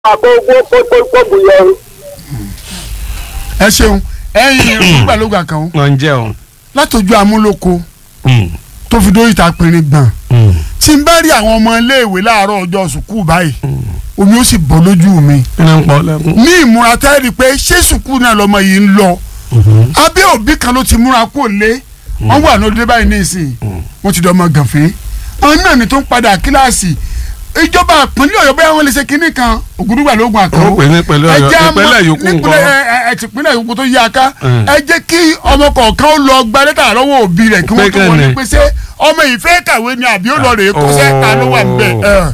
àkókò kókó bùyọ. ẹ ṣeun ẹyin olùgbàlógbà kan o wọ́n ń jẹun. látọjú amúlòkó Mm, tó fi dórí ìta pinrin gbọ̀n mm, tí n bá rí àwọn ọmọ iléèwé láàárọ̀ ọjọ́ sùkúù báyìí omi ó sì bọ́ lójú mi kí ló ń pọ̀ lẹ́kún. ní ìmúra tẹ́rì pé ṣé sùkúù náà lọmọ yìí ń lọ abẹ́ òbí kan ló ti múra kó lé wọ́n wà lóde báyìí ní ìsìn wọ́n ti dọ́mọ gànfẹ́ àwọn náà ni tó ń padà kíláàsì ìjọba àpínlẹ̀ ọ̀yọ́ bẹ́ẹ̀ wọ́n lè ṣe kinní kan ògùdùgbà lóògùn àkàrò ó pè ní pẹ̀lú ẹ ọ̀yọ́ jẹ́ àmọ́- ìpínlẹ̀ yòókù nípínlẹ̀ nǹkan. ẹ- ẹ- ẹ tìpínlẹ̀ yòókù tó yí aká Mm. ẹ jẹ́ kí ọmọ kọ̀ọ̀kan ó lọ gba lẹ́tà lọ́wọ́ òbí rẹ̀ kí wọ́n tó Pé wọlé kẹ́ni? pé ṣé ọmọ yìí fẹ́ kàwé ni àbí ó lọ rèé kọ́ṣẹ́ ta ló wà níbẹ̀. ẹ.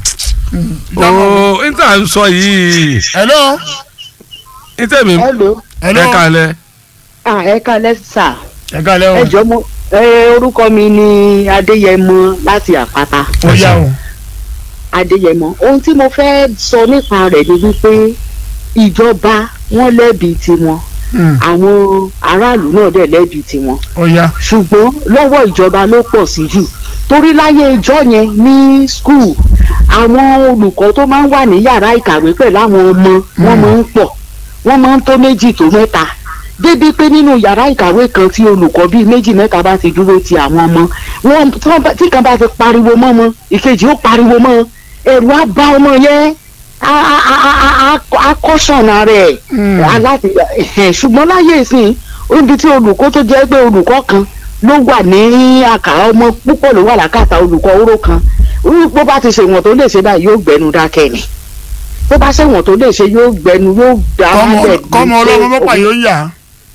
ooo n tà ń sọ yìí hello n tẹ̀mí hello hello ẹ kalẹ̀. ah ẹ kalẹ sà ẹ kálẹ́ o ẹ jọ mo ẹ orúkọ mi ni adéyẹmọ láti àpáta ó yá o adéyẹmọ ohun tí mo fẹ́ sọ nípa rẹ̀ ni wípé ìjọba wọn lẹ́bi tiwọn Hmm, àwọn aráàlú náà dẹ̀ lẹ́bi tiwọn ó yá ṣùgbọ́n lọ́wọ́ ìjọba ló pọ̀ sí jù torí láyé ìjọ yẹn ní skul àwọn olùkọ́ tó máa ń wà ní yàrá ìkàwé pẹ̀lú àwọn ọmọ wọn máa ń pọ̀ wọ́n máa ń tó méjì tó mẹ́ta débi pé nínú yàrá ìkàwé kan tí olùkọ́ bíi méjì mẹ́ta bá ti dúró ti àwọn ọmọ wọn tí wọ́n bá- tí kan bá ti pariwo mọ́ ọmọ ìkejì ó pariwo mọ́ ẹ̀rù á bá ọmọ yẹn á- á- á- á- á- á kọ́sọ̀nà rẹ̀ Hmm. aláti ẹ̀hẹ̀, ṣùgbọ́n láyé ìsìn níbi tí olùkọ́ tó jẹ́ pé olùkọ́ kan ló wà ní àkàrà ọmọ púpọ̀ ló wà lákàtà olùkọ́ oró kan Ó- bó bá ti ṣèwọ̀n tó lè ṣe báyìí yóò gbẹnu dákẹ́ ni bó bá ṣèwọ̀n tó lè ṣe yóò gbẹnu yóò dá kọ́mọ wálẹ̀ kọ́mọ ọlọ́mọ mọ́pà yóò yà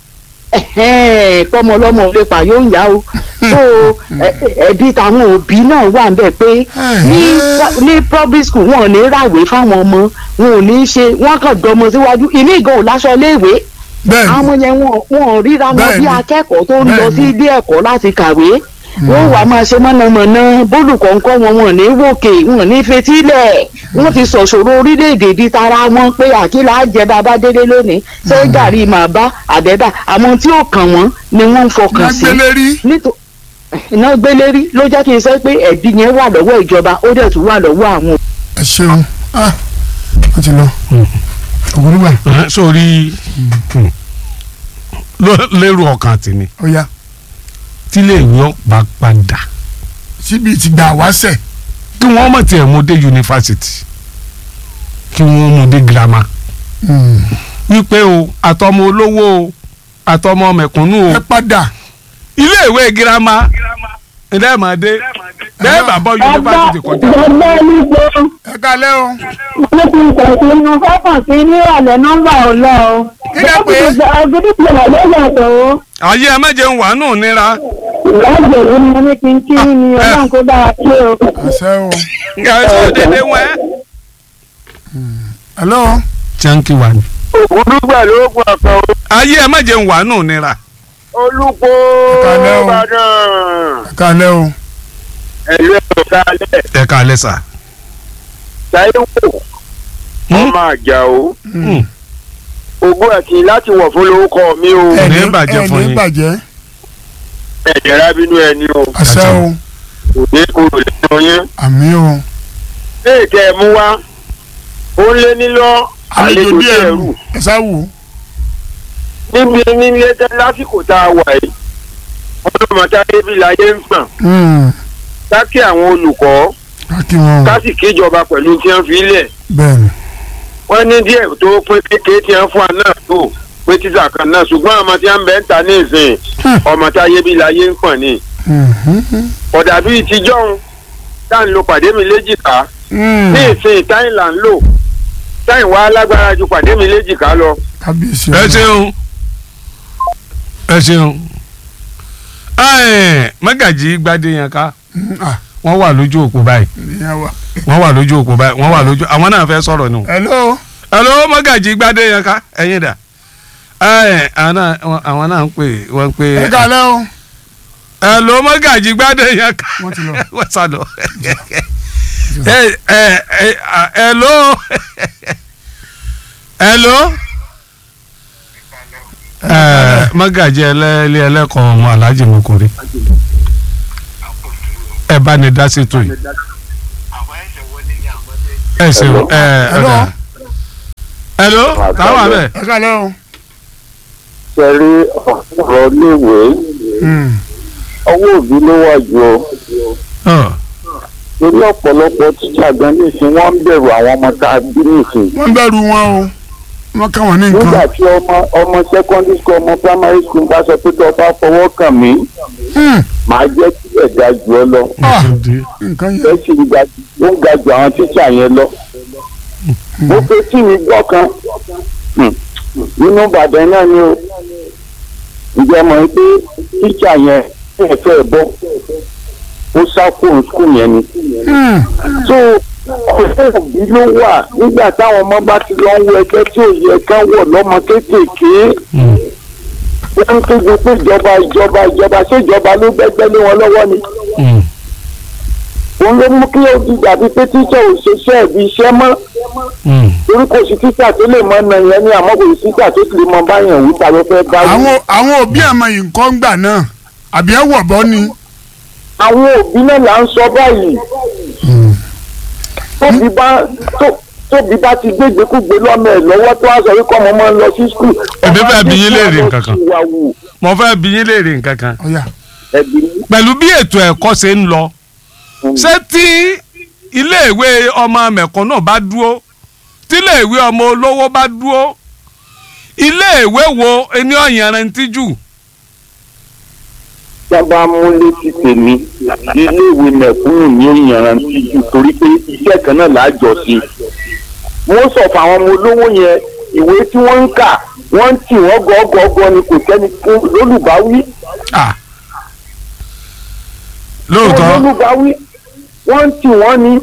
ẹ̀hẹ́n, kọ́mọ ọlọ́mọ ò lè pa yóò yá o so ẹ- ẹ- ẹbí táwọn òbí náà wà ń bẹ̀ pé ní ní public school wọn ò ní ràwé fáwọn ọmọ wọn ò ní ṣe wọn kàn dọmọ síwájú ìmí ìgò láṣọ léèwé bẹ́ẹ̀ àwọn ọmọ yẹn wọn wọn ò ríra wọn bí Bẹ́ẹ̀ni. akẹ́kọ̀ọ́ tó ń lọ Bẹ́ẹ̀ni. sí ilé ẹ̀kọ́ láti kàwé wọ́n wàá máa ṣe mọ̀nàmọ́ná bólùkọ́ ńkọ́ wọn wọn ò ní wòkè wọn ò ní fetílẹ̀ wọ́n ti sọ̀sọ̀rọ̀ orílẹ̀-èdè di tara wọn pé àkílà jẹ bàbá délé lónìí ṣé gàrí màá bá àbẹ́bà àwọn tí ó kàn wọ́n ni wọ́n ń fọkàn sí lágbélé rí nítorí iná gbélé rí ló jẹ́ kí n sọ pé ẹ̀bí yẹn wà lọ́wọ́ ìjọba ó dẹ̀ tún wà lọ́wọ́ àwọn ẹ ṣeun ah wọ́n ti lọ ògùdùgbà Ẹ, sórí ló- lérò ọkàn tèmi ó yá tílé ìwé ọ̀pá padà síbi ti gbà wá sẹ̀ kí wọ́n mọ̀ tiẹ̀ mú dé yunifásitì kí wọ́n mú dé girama wípé o àtọmọ olówó o àtọmọ mẹ̀kúnnù o ẹ padà ilé ìwé girama ilé ìmọ̀dé bẹ́ẹ̀ bá bọ́ yunifásitì kọjá. Ẹgbẹ́ nígbó ẹ kálẹ́ o ló ti tẹ̀sí inú fọ́kàn sí nírọ̀lẹ́ nọ́mbà ọ̀lọ́ o. Kí lẹ pé? Ọdún tí wà lóye ọ̀tọ̀ o. ayé ẹ méje ń wà nù nira Ìyáàgbé ló ní mo ní kí n kí ni ọlọ́run kó bá wa ṣe o. àṣẹ o ẹ sọ dédé wọn. hello janki wa ni. ògùdùgbà lóògùn àkàn o. ayé ẹ méje ń wà nù nira. olùkó Kalẹ́ o. ìbàdàn. ẹ kálẹ́ o ẹ̀lú ẹ̀rọ kalẹ̀ ẹ ká lẹ sà. táíwò ọmọ àjà o. ogún àti láti wọ̀ fún lórúkọ mi o. Ẹ ní Ẹni- bàjẹ́ fún ẹni yín. bàjẹ́ ẹ̀jẹ̀ rábínú ẹni o. àṣẹ o òde kúrò lẹ́nu yín. àmì o léè tẹ́ ẹ mú wá ó ń lé nílọ àlejò díẹ̀ rù ẹ sá wò níbi nílé tẹ́ lásìkò tá a wà yìí ọlọ́mọta débi láyé ń gbọ̀n ó ká kí àwọn olùkọ́ káàkiri wọn ká sì kíjọba pẹ̀lú tí wọ́n fi lẹ̀ bẹ́ẹ̀ ni wọ́n ní díẹ̀ tó pé kékeré tí wọ́n fún wa náà tó pé títà kan náà ṣùgbọ́n ọmọ tí wọ́n bẹ̀ ń ta ní ìsìn ọmọ tá a yé bí láyé ń pọ̀n ni Mhm. ọ̀dà bíi tijọ́ tá à ń lo pàdé mi léjìká Mm. ní ìsìn táyìn là ń lò táyìn wá lágbára ju pàdé mi léjìká lọ kábíyèsí ẹ ọlọ́run. ṣeun ẹ ṣeun. ẹ mọ́gàjì gbadé yẹn ká Mm, ah, wọ́n wà lójú òpó báyìí ìyẹn wà. wọ́n wà lójú òpó báyìí wọ́n wà lójú àwọn náà fẹ́ sọ̀rọ̀ nù. hello hello mọ́gàjì gbadé yẹn ká ẹ̀yin dà. ẹ àwọn náà àwọn náà ń pè wọ́n ń pè. ẹ kálẹ́ o hello mọ́gàjì gbadé yẹn ká wọ́n ti lọ. wọ́n sá lọ. ẹ ẹ ẹ à, hello hello. ẹ mọ́gàjì ẹlẹ́ẹ̀lẹ́ ẹlẹ́kọ̀ọ́ ọmọ aláàjì mokore ẹ bá ní dá sí tó yìí ẹ ṣeun ẹ ẹ Hello? ọ̀dà hello táwọn àbẹ. ẹ kálẹ́ o. ṣẹ̀rí ọ̀rọ̀ léèwé Hmm. ọwọ́ òbí ló wà jù ọ́ torí ọ̀pọ̀lọpọ̀ tíṣà gan nísìn wọ́n ń bẹ̀rù àwọn ọmọ tá a bí nísìn wọ́n bẹ̀rù wọn o wọ́n kàn wọ́n ní nígbà nǹkan. tí ọmọ ọmọ secondary school ọmọ primary school bá sọ pé tó o bá fọwọ́ kàn mí Hmm. màá jẹ́ kí ẹ̀dá jù ọ lọ Ah, nǹkan ẹ yẹn. sì ń ga ó ń ga jù àwọn tíṣà yẹn lọ. mo fẹ́ tí mi gbọ́ kan hmm, nínú Ìbàdàn náà ni o ǹjẹ́ mọ̀ pé tíṣà yẹn ẹ̀ fẹ́ bọ́ ó sá fóun skul yẹn ni. Hmm. so ọ̀fẹ́ òbí ló wà nígbà táwọn ọmọ bá ti lọ ń wọ ẹgbẹ́ tí ò yẹ kán wọ̀ lọ́mọ kéékèèké wọ́n ń kéde pé ìjọba ìjọba ìjọba ṣé ìjọba ló gbẹ́gbẹ́ lé wọn lọ́wọ́ ni òun ló mú kí ó di dàbí pé tíṣà ò ṣiṣẹ́ ìbí iṣẹ́ mọ́ torí kò sí tíṣà tó lè mọ ọ̀nà yẹn ni àmọ́ kò sí tíṣà tó sì lè mọ báyẹn wí ta ló fẹ́ bá wí. àwọn àwọn òbí àmọ́ yìí nǹkan ń gbà náà àbí ẹ wọ̀ bọ́ ni. àwọn òbí náà là ń sọ báyìí tóbi bá tó- tóbi bá ti gbégbékúgbé lọ́mọ ẹ̀ lọ́wọ́ tó wá sọ wípé ọmọ máa ń lọ sí skul. Èmi fẹ́ bi yín léèrè nǹkan kan. wà wù mo fẹ́ bi yín léèrè nǹkan kan ọ̀yà ẹ̀bí ní. pẹ̀lú bí ètò ẹ̀kọ́ ṣe ń lọ ṣé tí iléèwé ọmọ mẹ̀kúnnù bá dúró tí iléèwé ọmọ olówó bá dúró iléèwé wo ẹni ọ̀yanrantí jù tí a bá mú létí tèmi iléèwé mẹ̀kúnnù ní ìyànrántí jù torí pé iṣẹ́ kan náà là á jọ sí. wọ́n sọ fún àwọn ọmọ olówó yẹn ìwé tí wọ́n ń kà wọ́n ń tì wọ́n gọ́gọ́gọ́ ni kò sẹ́ni fún lólùbáwí. Ah. lóòótọ́ lólùbáwí wọ́n ń tì wọ́n ni.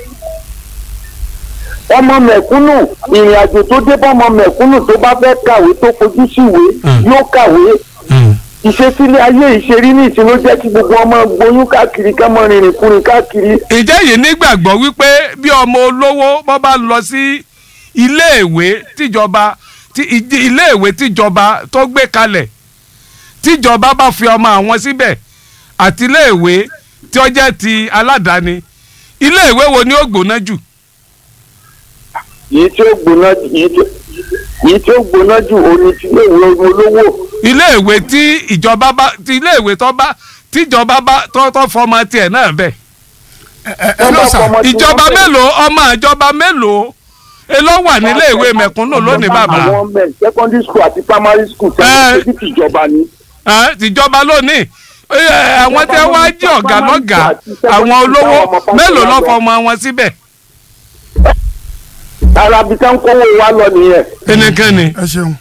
ọmọ mẹ̀kúnnù ìrìn àjò tó dé bá ọmọ mẹ̀kúnnù tó bá fẹ́ kàwé tó fojú síwèé Mm. yóò kàwé Mm. ìṣesílẹ̀ ayé ìṣerí ní ìṣe ló jẹ́ kí gbogbo ọmọ gboyún káàkiri ká mọ rìnrìn kúrin káàkiri. ìjẹ́ yìí nígbàgbọ́ wípé bí ọmọ olówó bọ́ bá lọ sí iléèwé tíjọba tí ìdí- iléèwé tíjọba tó gbé kalẹ̀ tíjọba bá fi ọmọ àwọn síbẹ̀ àti iléèwé tí ó jẹ́ ti aládàáni iléèwé wo ni ó gbóná jù yìí tí ó gbóná yìí tí yìí tí ó gbóná jù òní tí lè wo olówó. iléèwé tí ìjọba bá ti iléèwé tó bá tíjọba bá tó tó fọmọ tiẹ̀ náà bẹ̀ ẹ ẹ ẹ lọ sà ìjọba mélòó ọmọ ìjọba mélòó èló wà nílé ìwé mẹ̀kúnnù lónìí bàbá àwọn ọmọ ẹ̀ secondary school àti primary school Ẹ. tẹ́lẹ̀ tí tìjọba ni. Ẹ, tìjọba lónìí Ẹ, àwọn tí wọ́n á jí ọ̀gá lọ́gàá àwọn olówó mélòó lọ́ fọmọ wọn síbẹ̀ ara bí ká ń kówó wa lọ nìyẹn. kínníkínní. ẹ ṣeun.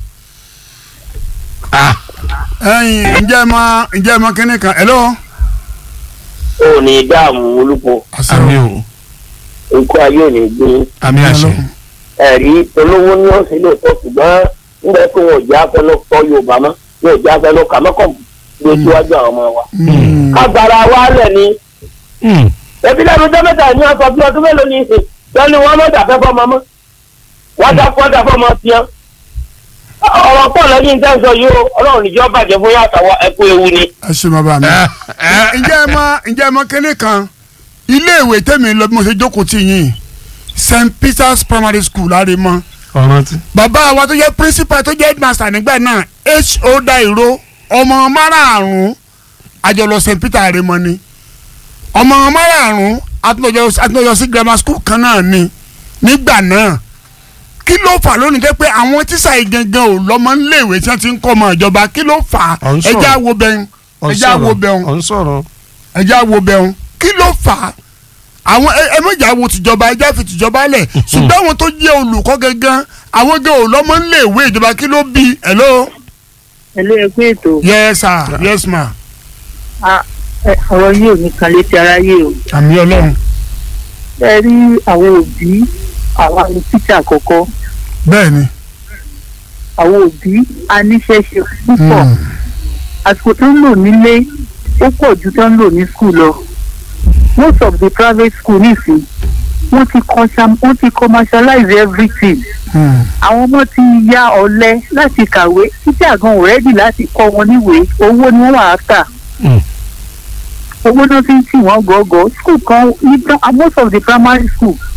Ah, ẹyin ǹjẹ́ ẹ mọ ǹjẹ́ ẹ mọ kínní kan ẹ lọ. ò ní dààmú olúpo àmì o nǹkan ayé ò ní gbé àmì àṣẹ ẹ̀rí olówó ní ọ̀sẹ̀ lè tọ́ ṣùgbọ́n nígbà tí wọn ò jẹ́ afẹ́lọ́ kọ́ yorùbá mọ́ wọn ò jẹ́ afẹ́lọ́ kà mọ́kàn gbé síwájú àwọn ọmọ wa. kágbára wa lẹ̀ ni Mm, ẹbí lẹ́nu ọjọ́ mẹ́ta ní ọ̀sán bí ọdún mélòó ní ìsìn lẹ́nu wọn mọ̀ dàfẹ́ fọmọ mọ́ wọ́n dà fọ́ dà fọmọ tiẹ́ ọ̀rọ̀ pọ̀ lẹ́yìn tẹ́sán yìí o ọlọ́run níjọ́ bàjẹ́ fún yàtọ̀ ẹ̀kú ewu ni. ẹ ṣe bàbá mi. ẹ, ẹ, ǹjẹ́ ẹ mọ ǹjẹ́ ẹ mọ kínní kan iléèwé tẹ̀mí lọ bí mo ṣe jókòó tì yín st peters primary school láre mọ́ ọ̀ràn tí. bàbá wa tó jẹ́ principal tó jẹ́ headmaster nígbà náà ho dairo ọmọ márààrún àjọlọ st peter rẹ mọ ni ọmọ márààrún àtúnlọ́jọ́ sí grammar school kan náà ni nígbà náà kí ló fà lónìí jẹ́ pé àwọn tíṣà yìí gangan ò lọ́mọ níléèwé tí wọ́n ti ń kọ́ ọmọ ìjọba kí ló fà á Ọ̀ ń sọ̀rọ̀. ẹjẹ́ àwo bẹ́ẹ̀ ẹjẹ́ àwo bẹ́ẹ̀ ọ̀ ń sọ̀rọ̀. ẹjẹ́ àwo bẹ́ẹ̀ kí ló fà á àwọn ẹ- ẹ méjì wo tìjọba ẹjẹ́ fi tìjọba lẹ̀ ṣùgbọ́n àwọn tó jẹ́ olùkọ́ gangan àwọn gan ò lọ́mọ níléèwé ìjọba kí ló bí hello ẹ̀lú ẹgbẹ́ ètò yes sir yes ma a- ẹ- ọ̀rọ̀ yìí ò ní kan létí aráyé o àmì ọlọ́run ẹ rí àwọn òbí àwa ní títà àkọ́kọ́ bẹ́ẹ̀ ni àwọn òbí a níṣẹ́ ṣe púpọ̀ Mm. àsìkò tó ń lò nílé ó pọ̀ ju tó ń lò ní skul lọ most of the private school nìsín wọ́n ti commercial- wọ́n ti commercialize everything Mm. àwọn ọmọ ti ya ọ̀lẹ láti kàwé títí àgan ò rẹ́dì láti kọ́ wọn níwèé owó ni wọ́n wà á tà Mm. owó náà fi ń tì wọ́n gọ́gọ́ school kan ní most of the primary school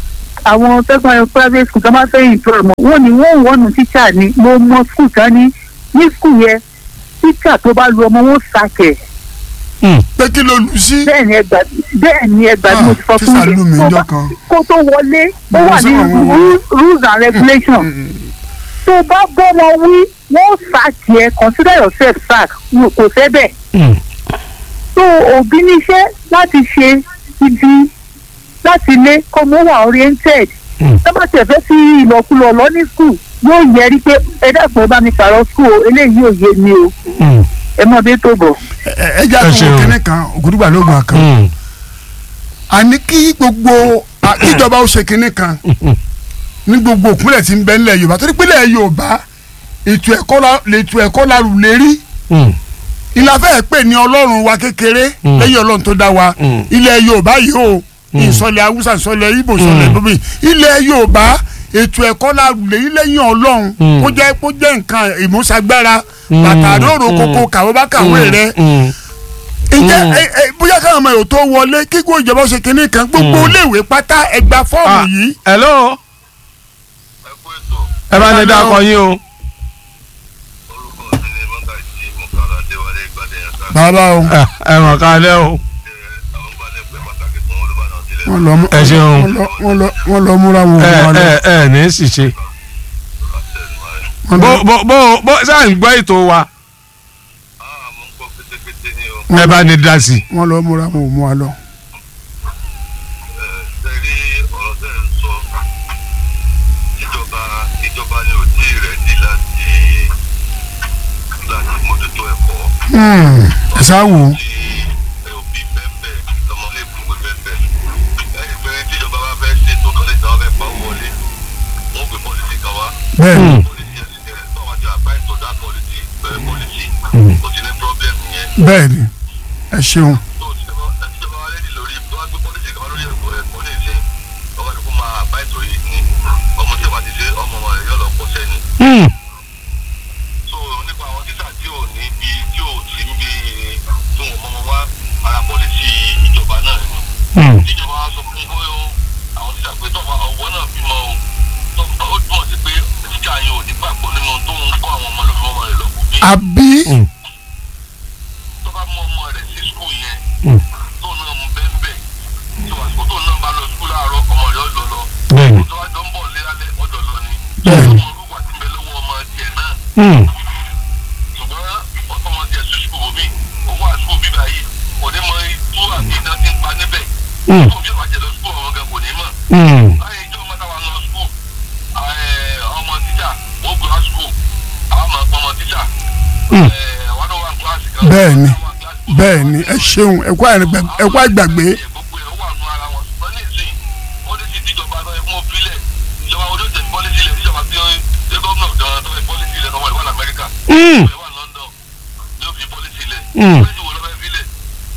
àwọn tẹ́gbọ́n private school tó máa fẹ́ ìtura mọ̀ wọ́n ní wọ́n wọ́nù tíṣà ni mo mọ school kan ní ní school yẹn tíṣà tó bá lu ọmọ wọn sàkẹ̀ pé kí ló lù sí. bẹ́ẹ̀ ni ẹgbà bẹ́ẹ̀ ni ẹgbà ni mo ti sọ Ah, fún tíṣà lù mí yín tó ńjọ́ bá- kan. kó tó wọlé ó wà ní Mo sọ àwọn- ru- rules and regulations tó bá bọ́ wọn wí wọ́n sàkì ẹ consider yourself sack Wọn kò fẹ́ bẹ́ẹ̀ so òbí níṣẹ́ láti ṣe ibi láti lé kó mo wà oriented tọ́mọ̀tì ẹ̀fẹ́ sí ìlọkulọ̀ lọ ní skul yóò yẹrí pé ẹ dẹ́kun ẹ bá mi pààrọ̀ skul o eléyìí ò yé mi o ẹ mọ̀ bí tó bọ̀. ẹ ẹ jẹ́ Ẹ àtúnwò ṣeun. kínní kan ògùdùgbà lóògùn àkàn. àní kí gbogbo à- kíjọba ó ṣe kínní kan ní gbogbo òpínlẹ̀ tí ń bẹ nílẹ̀ yorùbá torí pínlẹ̀ yorùbá ètò ẹ̀kọ́ la ètò ẹ̀kọ́ la rù lérí ìlàfẹ́ pè ní ọlọ́run wa kékeré lẹ́yìn ọlọ́run tó dá wa Mm. ilẹ̀ yorùbá yìí o ìsọlẹ̀ haúsá ìsọlẹ̀ ibo ìsọlẹ̀ Mm. bóbi ilẹ̀ yorùbá ètò ẹ̀kọ́ la rù lérí lẹ́yìn ọlọ́run Mm. kó jẹ́ kó jẹ́ nǹkan ìmúṣagbára bàtà àdóòrò kókó kàwé bá kàwé rẹ ǹjẹ́ Mm. ẹ- ẹ, bóyá káwọn ọmọ yòó tó wọlé kíkó ìjọba ó ṣe kínní kan gbogbo Mm. iléèwé pátá ẹgbà fọ́ọ̀mù yìí hello ẹ bá ní dákọ yín o. bàbá o ẹ ẹ mọ̀ ká lẹ́ o. wọ́n lọ mú Ẹ ṣeun. wọ́n lọ- wọ́n lọ wọ́n lọ múra wọn ẹ wọn lọ ẹ ẹ ní sì ṣe. wọ́n bó lọ- bó bó bó sáà ń gbọ́ ètò wa ẹ bá ní dá sí. wọ́n lọ múra wọn ò mú wa lọ. ìjọba ìjọba ni ò tí ì rẹ̀ ní láti láti mójútó ẹ̀kọ́ Hmm, ẹ sá wò ó tí ẹ òbí bẹ́ẹ̀ ọmọléèkúwé bẹ́ẹ̀ ẹni pé tíjọba bá fẹ́ ṣètò kan lè dáwọ́ fẹ́ pa owó wọlé wọ́n gbé pọ́lísì kan wá bẹ́ẹ̀ ni pọ́lísì ẹ̀sìn tẹ̀lé tó wájú àbá ìtọ́jà pọ́lísì bẹ́ẹ̀ pọ́lísì kò sí ní pọ́blẹ́mù yẹn bẹ́ẹ̀ ni ẹ ṣeun tó tíjọba tíjọba wá lẹ́dí lórí tó wá gbé pọ́lísì kan wá lórí ẹ̀kọ́ ẹ̀kọ́ ní ìsìn ọba ní kó máa àbá ìtọ́ yìí ni ọmọ tí ìwà ti ṣe ọmọ wọn yóò lọ kọ́ sẹ́ni so nípa àwọn títà tí ò ní bí tí ò sí ń bí tí wọn mọ wọn wá ara pọ́lísì ìjọba náà ni ìjọba wa sọ fún kó àwọn títà pé tọ́ba ọwọ́ náà bímọ o tọ́ba ó túmọ̀ sí pé títà yẹn ò ní gbàgbọ́ nínú tó ń kọ́ àwọn ọmọ lórí ọmọ rẹ̀ lọ́kùn bí àbí tọ́ba mú ọmọ rẹ̀ sí skul yẹn Mm. tó náà mú bẹ́ẹ̀ tó àsìkò tó náà bá lọ skul láàárọ̀ ọmọ rẹ̀ ó lọ lọ bẹ́ẹ̀ni. tó wá jọ ń bọ̀ lé alẹ́ ọjọ́ lọ ni Bẹ́ẹ̀ni. ọmọ orúkọ àti bẹ lọ́wọ́ ọmọ tiẹ̀ náà ṣùgbọ́n ọmọ tiẹ̀ sí skul omi owó àsukù bíbá yìí kò ní mọ itú àti iná tí ń pa níbẹ̀ tó bí ọba jẹ lọ skul ọmọ gan kò ní mọ̀ láyé ìjọ mọ́tà wa lọ skul ọmọ tíjà ó gbé wá skul àwọn ọmọ ọmọ tíjà àwọn náà wà ní kíláàsì kan Bẹ́ẹ̀ni. àwọn wà ní kíláàsì kan. bẹ́ẹ̀ ni ẹ ṣeun ẹ kú àìrìngbẹ- ẹ kú àgbàgbé gbogbo ẹ̀ wà nù ara wọn ṣùgbọ́n ní ìsìn pọ́lísì tíjọba tó yẹ fún òfìlẹ̀ ìjọba wo ló tẹ̀ pọ́lísì ilẹ̀ tíjọba tí ó ṣe gómìnà gan tó yẹ pọ́lísì ilẹ̀ lọ́wọ́ ìwà lamẹ́ríkà tó yẹ wà London ló fi pọ́lísì ilẹ̀ pọ́lísì wo ló fẹ́ filẹ̀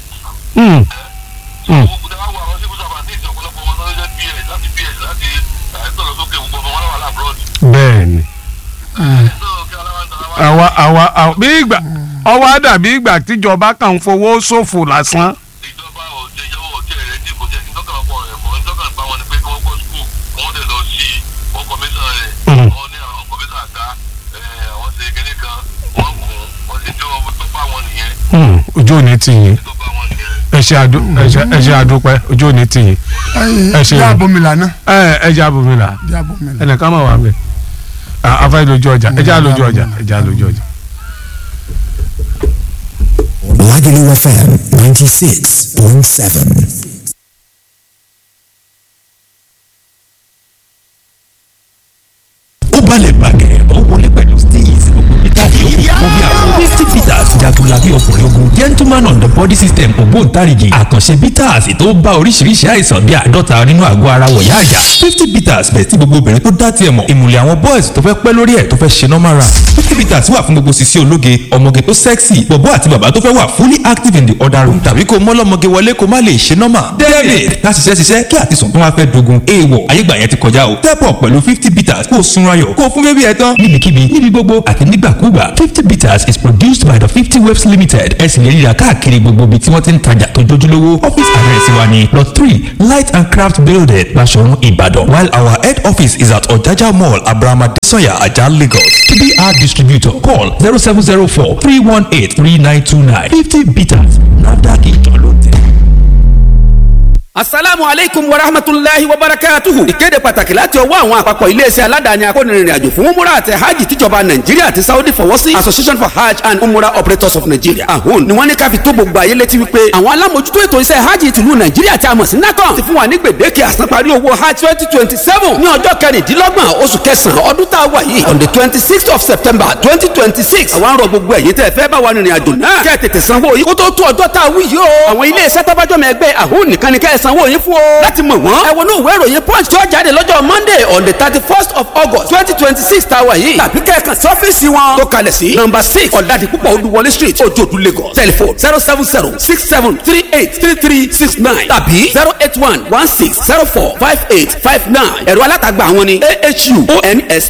so gbogbo dáwà wà wọn civil servant ní ìsìn ọ̀pọ̀lọpọ̀ wọn tó ń jẹ́ ps láti ps láti àìsàn lọ sókè gbogbo ọmọ wọn wà lábúrọ̀dì bẹ́ẹ̀ni. so kí aláwa ń tara wá àwa àwa àwa bí ìgbà ọwọ́ á dàbí ìgbà tíjọba kan ń fowó ṣòfò lásán. ìjọba ò jẹ ìjọba ò jẹ rẹ tí kò jẹ ìtọ́kàn ọ̀pọ̀ rẹ̀ fún ìtọ́kàn pa wọn ni pé kí wọ́n kọ́ skul kí wọ́n dẹ̀ lọ sí wọn kọmíṣán rẹ̀ wọ́n ní àwọn kọmíṣán àká wọ́n ṣe kíní kan wọ́n kùn wọ́n ṣe tí wọ́n tó bá wọn nìyẹn ojú ò ní tì yín tó bá wọn nìyẹn. ẹ ṣe àdú ẹ ṣe- ẹ ṣe àdúpẹ́ ojú ò ní tì yín Ẹ ṣeun. yá bomi lànà ẹ ẹ jẹ́ àbòmí là yá bomi lànà. ẹnìkan máa wà mí afẹ́ lójú ọjà ẹ jẹ́ àlójú ọjà ẹ jẹ́ àlójú ọjà. Lagelu FM 96.7. ó balẹ̀ bàgẹ́ ó wọlé pẹ̀lú steez gbogbo peter yòókù fún bí àwọn fifty peters jagunlabi ọkùnrin ogun gentleman on the body system ògbóǹtarìgì àkànṣe bitters tó bá oríṣiríṣi àìsàn bíi àádọ́ta nínú àgọ́ ara wọ̀yá àjà fifty peters bẹ̀ tí gbogbo obìnrin tó dá tiẹ̀ mọ̀ ìmùlẹ̀ àwọn boys tó fẹ́ pẹ́ lórí ẹ̀ tó fẹ́ ṣe normal run fifty peters wà fún gbogbo sisi ológe ọmọge tó sexy bọ̀bọ́ àti bàbá tó fẹ́ wà fully active in the other room tàbí kó mọ́lọ́mọge wọlé kó má lè ṣe normal david ká ṣiṣẹ́ ṣiṣẹ́ kí àtisùn tó wá fẹ́ dogun èèwọ̀ ayégbà yẹn ti kọjá o step up pẹ̀lú fifty peters kó o sunra yọ̀ kó o fún bébí ẹ tán níbikíbi níbi gbogbo àti nígbàkúgbà fifty peters is produced by the fifty waves limited ẹ sì lè ríra káàkiri gbogbo ibi tí wọ́n ti ń tajà tó jójúlówó office address wa ni plot three light and craft building Baṣọ̀run Ìbàdàn while our head office is at Ọ̀jájá mall Abrahama Desoya Ajah Lagos TBR distributor call zero seven zero four three one eight three nine two nine fifty bitters NAFDAC ìjọ ló tẹ̀. asalaamu aleykum wa rahmatulahi wa barakatuhu. ìkéde pàtàkì láti ọwọ́ àwọn àpapọ̀ iléeṣẹ́ aládàáni akónirin àjò fún umura àti hajj tíjọba nàìjíríà àti saudi fọwọ́ sí association for hajj and umura operators of nigeria ahun ni wọ́n ní ká fi tó gbogbo ayé létí wípé àwọn alámòjútó ètò iṣẹ́ hajj tìlú nàìjíríà tí a mọ̀ sí nacon ti fún wa ní gbèdéke àsanparí owó hajj twenty twenty seven ní ọjọ́ kẹrìndínlọ́gbọ̀n oṣù kẹsàn-án ọdún tá a wà yìí on the twenty sixth of september twenty twenty six àwọn arọ gbogbo ẹ̀yin tẹ́ fẹ́ bá wa rìnrìn àjò náà kẹ́ tètè sanwó yìí kó tó tó ọjọ́ tá a wí yìí o àwọn iléeṣẹ́ tọ́bájọ́mọ ẹgbẹ́ ahun nìkan ni kẹ́ ẹ sanwó yín fún o láti mọ̀ wọ́n. ẹ wọnú ìwé ìròyìn punch tó jáde lọ́jọ́ monday on the thirty first of august twenty twenty six tá a wà yìí. tàbí kẹ́ẹ̀kan sí ọ́fíìsì wọn. tó kalẹ̀ sí number six ọ̀dàdì púpọ̀ olúwọlé street ojoodu lagos telephone zero seven zero six seven three eight three three six nine tàbí zero eight one one six zero four five eight five nine. ẹ̀rọ alátagbà àwọn ni ahu ons